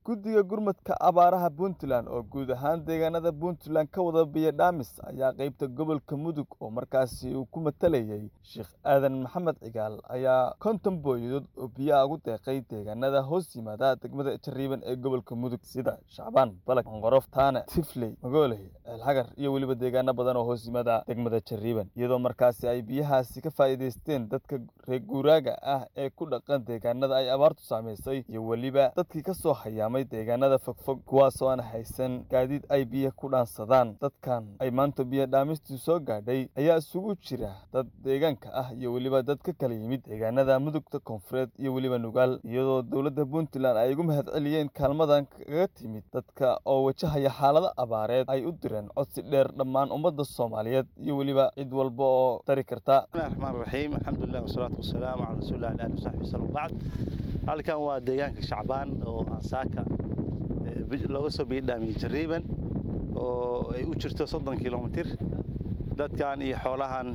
guddiga gurmadka abaaraha puntland oo guud ahaan deegaanada puntland ka wada biyo dhaamis ayaa qeybta gobolka mudug oo markaasi uu ku matalayay sheekh aadan maxamed cigaal ayaa konton booyadood oo biyaha ugu deeqay deegaanada hoos yimaada degmada jariiban ee gobolka mudug sida shacbaan balag onqorof taane tifley magooley ceelxagar iyo weliba deegaano badan oo hoos yimaada degmada jariiban iyadoo markaasi ay biyahaasi ka faa'iidaysteen dadka reer guuraaga ah ee ku dhaqan deegaanada ay abaartu saamaysay iyo weliba dadkii ka soo hayaamay deegaanada fogfog kuwaasoo aan haysan gaadiid ay biyo ku dhaansadaan dadkan ay maanta biyo dhaamistii soo gaadhay ayaa isugu jira dad deegaanka ah iyo weliba dad ka kala yimid deegaanada mudugta koonfureed iyo weliba nugaal iyadoo dowladda puntland ay ugu mahad celiyeen kaalmadan kaga timid dadka oo wajahaya xaalado abaareed ay u direen codsi dheer dhammaan ummadda soomaaliyeed iyo weliba cid walba oo dari karta raxmaan raxiim alxamdulilah wasalaatu wasalaamu calaa rasuulilah ali ali wasaxbi wasallam bacd halkan waa deegaanka shacbaan oo ansaaka looga soo biyadhaamiyey jariiban oo ay u jirto soddon kilomitir dadkan iyo xoolahan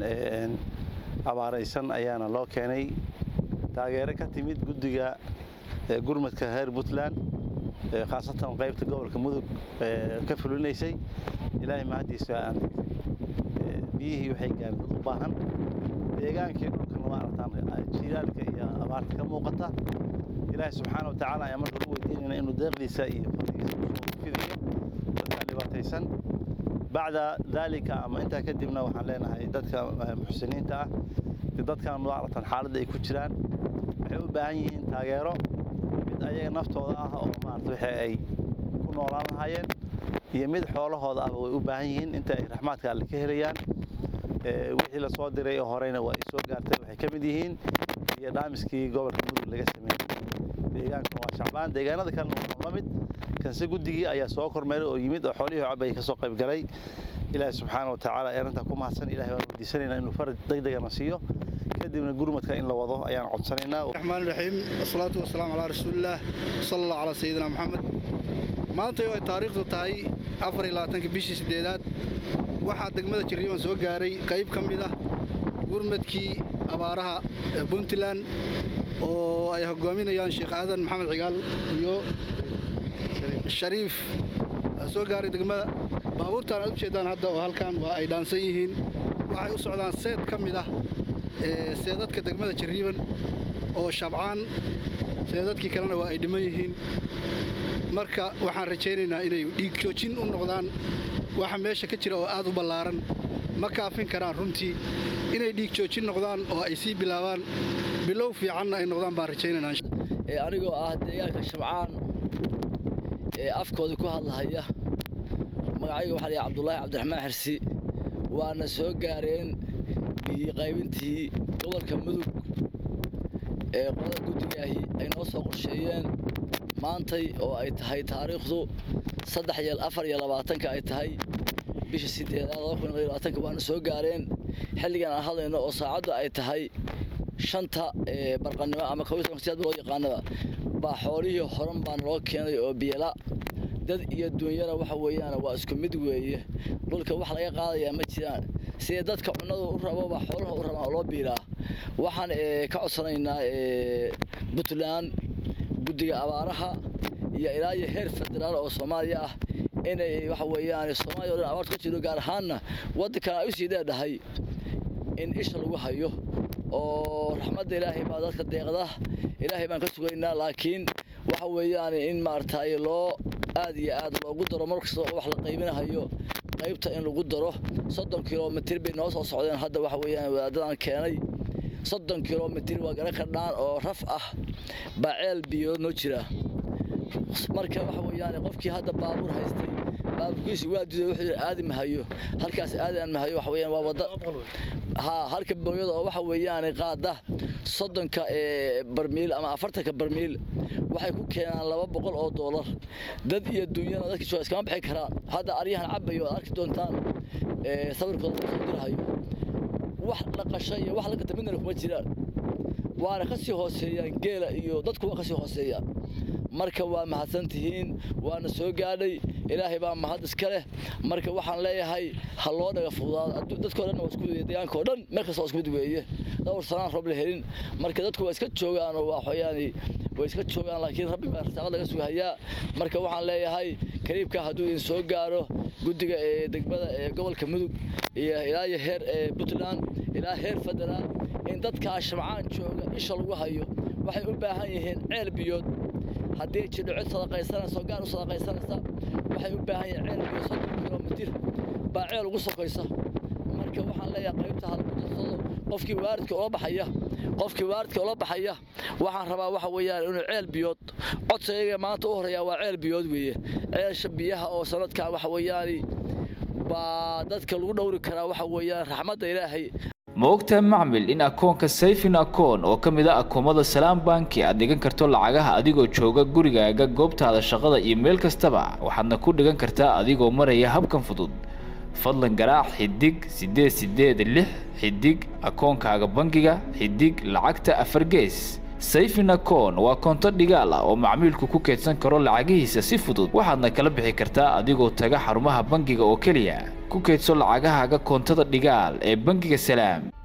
abaaraysan ayaana loo keenay taageero ka timid guddiga gurmadka reer puntland khaasatan qaybta gobolka mudug ka fulinaysay ilaahay mahaddiisa aan biyihii waxay gaareen dad u baahan deegaankii dhulkana waa aragtaan jiilaalka iyo abaarta ka muuqata ilaahay subxaana wa tacaala ayaa marka u weydiinayna inuu deeqdiisa iyo fadligiisa usoo fidayo dadkaan dhibaataysan bacda daalika ama intaa kadibna waxaan leenahay dadka muxsiniinta ah dadkan waa aragtaan xaaladda ay ku jiraan waxay u baahan yihiin taageero mid ayaga naftooda ah oo maarata waxa ay ku noolaan lahaayeen iyo mid xoolahooda ahba way u baahan yihiin inta ay raxmaadka alle ka helayaan wixii lasoo diray oo horeyna waa ay soo gaartay waxay ka mid yihiin iyo dhaamiskii gobolka mudug laga sameeyey deegaanka waa shacbaan deegaanada kalena waa la mid kanse guddigii ayaa soo kormeeray oo yimid oo xoolihii cabay ka soo qayb galay ilaahay subxaana wa tacaala ee arrintaa ku mahadsan ilahay waan weydiisanaynaa inuu faraj degdegana siiyo kadibna gurmadka in la wado ayaan codsanaynaa raxmaan raxiim wasalaatu wasalaamu calaa rasuulillaah sala allah calaa sayidina maxamed maantay oo ay taariikhdu tahay afar iyo labaatanka bishii siddeedaad waxaa degmada jariiban soo gaaray qayb ka mid ah gurmadkii abaaraha ee puntland oo ay hoggaaminayaan sheekh aadan maxamed cigaal iyo shariif soo gaaray degmada baabuurtaan aad u jeeddaan hadda oo halkan waa ay dhaansan yihiin waxay u socdaan seed ka mid ah seedadka degmada jariiban oo shabcaan seedadkii kalena waa ay dhiman yihiin marka waxaan rajaynaynaa inay dhiig joojin u noqdaan waxa meesha ka jira oo aad u ballaaran ma kaafin karaan runtii inay dhiig joojin noqdaan oo ay sii bilaabaan bilow fiicanna ay noqdaan baan rajaynaynaa anigoo ah deegaanka shabcaan ee afkooda ku hadlahaya magacayga waxaa layahay cabdulaahi cabdiraxmaan xirsi waana soo gaareen biyi qaybintii gobolka mudug ee qolada guddigaahi ay noo soo qorsheeyeen maantay oo ay tahay taariikhdu saddex iyo afar iyo labaatanka ay tahay bisha sideedaad laba kun iyo labaatanka waana soo gaareen xilligan aan hadlayno oo saacaddu ay tahay shanta barqanimo ama kowsiyaad loo yaqaanaba baa xoolihii horan baa naloo keenay oo biyala dad iyo duunyana waxa weeyaan waa isku mid weeye dhulka wax laga qaadayaa ma jiraan sidee dadka cunnada u rabo baa xoolaha u rabaan oo loo biilaa waxaan ka codsanaynaa puntland guddiga abaaraha iyo ilaa iyo heer federaal oo soomaaliya ah inay waxa weeyaan soomaaliya o dhan abaartu ka jiro gaar ahaanna waddankana ay u sii dheedhahay in isha lagu hayo oo raxmadda ilaahay baa dadka deeqda ilaahay baan ka sugaynaa laakiin waxa weeyaan in maaragtay loo aad iyo aad loogu daro mar kasta oo wax la qaybinahayo qaybta in lagu daro soddon kilomitir bay noo soo socdeen hadda waxa weeyaan wadaadadan keenay soddon kilomitir waa garan kardhaan oo raf ah baa ceel biyo noo jira marka waxa weeyaan qofkii hadda baabuur haystay baabuurkiisi waa diiday wuxuu aadi mahayo halkaas aadaan mahayo waxa weeyaan waa wadda haa halka booyada oo waxa weeyaan qaada soddonka barmiil ama afartanka barmiil waxay ku keenaan laba boqol oo doolar dad iyo duunyana dadka jooga iskama bixi karaan hadda aryahan cabayo aad arki doontaan sawirkooda lagu soo dirahayo wax la qasha iyo wax la gata midna kuma jiraan waana ka sii hooseeyaan geela iyo dadku waa ka sii hooseeyaan marka waa mahadsan tihiin waana soo gaadhay ilaahay baa mahad iska leh marka waxaan leeyahay ha loo dhaga fududaado dadkao dhan waa isku mid deegaanka oo dhan meel kasta waa isku mid weeye dhowr sanaan roob la helin marka dadku waa iska joogaan oo waa xoyaani way iska joogaan laakiin rabbi baa rasaaqad laga sugahayaa marka waxaan leeyahay kariibka hadduu idin soo gaaro guddiga ee degmada ee gobolka mudug iyo ilaa iyo heer ee puntland ilaa heer federaal in dadkaa shamcaan jooga isha lagu hayo waxay u baahan yihiin ceel biyood haddii jidho cid sadaqaysanaysa oo gaar u sadaqaysanaysa waxay u baahan yihiin ceel biyood soddon kilomitir baa ceel ugu sokaysa marka waxaan leeyahay qaybta halkudarsado qofkii waaridka ula baxaya qofkii waaridka ula baxaya waxaan rabaa waxa weeyaan inuu ceel biyood codsiga maanta u horeeya waa ceel biyood weeye ceelsha biyaha oo sanadkan waxa weeyaani baa dadka lagu dhowri karaa waxa weeyaan raxmadda ilaahay ma ogtahay macmil in akoonka sayfin akoon oo ka mid a akoomada salaam banki aad dhigan karto lacagaha adigoo jooga gurigaaga goobtaada shaqada iyo meel kastaba waxaadna ku dhigan kartaa adigoo maraya habkan fudud fadlan garaac xidig siddeed siddeed lix xidig akoonkaaga bangiga xidig lacagta afar gees sayfin akoon waa koonto dhigaal ah oo macmiilku ku keydsan karo lacagihiisa si fudud waxaadna kala bixi kartaa adigoo taga xarumaha bangiga oo keliya ku keydso lacagahaaga koontada dhigaal ee bangiga salaam